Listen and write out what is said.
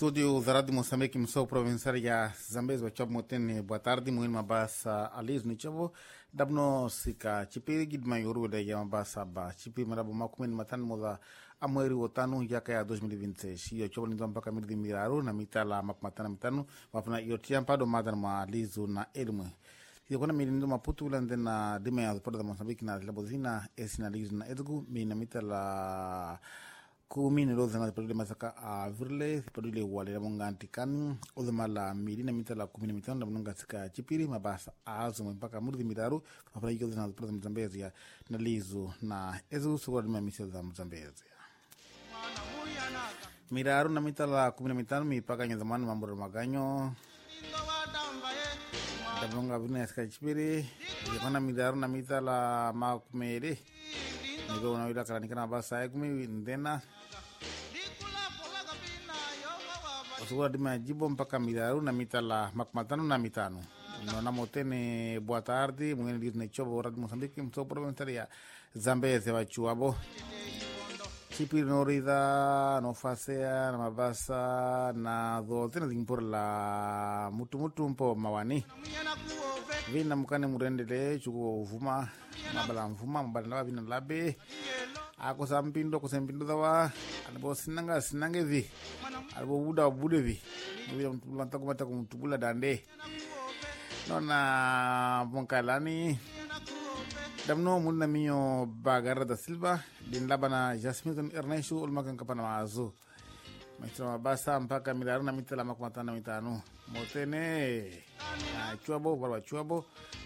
Estúdio da Rádio Moçambique, Missão Provinciária Zambezi, Wachab Motene, boa tarde, Moin Mabasa Aliz Nichavo, Dabno Sika, Chipi Gidma Yoru da Yamabasa Ba, Chipi Marabu Makumen Matan Moda, Amweri Otanu, Yaka ya 2026, Iyo Chobo Nizam Paka Mirdi Miraru, na Mitala Mapmatana Mitanu, Wapna Yotiampa do Madan Ma Alizu na Elmu. Iyo kona mirindo Maputu ulande na Dime ya Porta da Moçambique na Labozina, Esina Alizu na Edgu, Mina Mitala kumi ni loza na padule masaka a virle padule wale monganti kan odama la mili na mitala kumi na mitano na mnonga sika chipiri mabasa azo mpaka murdi mitaru papala yiko na padule mzambezi ya na lizu na ezu suwa dima misel za mzambezi miraru na mitala kumi na mitano mipaka nyazamani mambura maganyo dabnonga vina sika chipiri yakona miraru na mitala makumere nigo unawila kalanikana basa ekumi ndena osukula dima jibo mpaka miraru na mitala makumatano na mitano nona motene boa tarde mwene liz ne chobo rad mosambiki mso provinciaria zambeze wachuabo chipiri norida no fasea na mabasa na do tena zimpor la mutu mutu mpo mawani vina mukane murendele chuko uvuma mabala mvuma mabala ndaba vina labe ako sampindo ko sempindo dawa alibo sinanga sinange vi alibo buda bude vi vila mtubula ko mata ko mtubula dande nona monkalani damno munna miyo bagara da silva din labana jasmine ernesto ulmakan kapana mazo maistra mabasa mpaka milaru na mitala makumatana mitano motene na chuabo barwa chuabo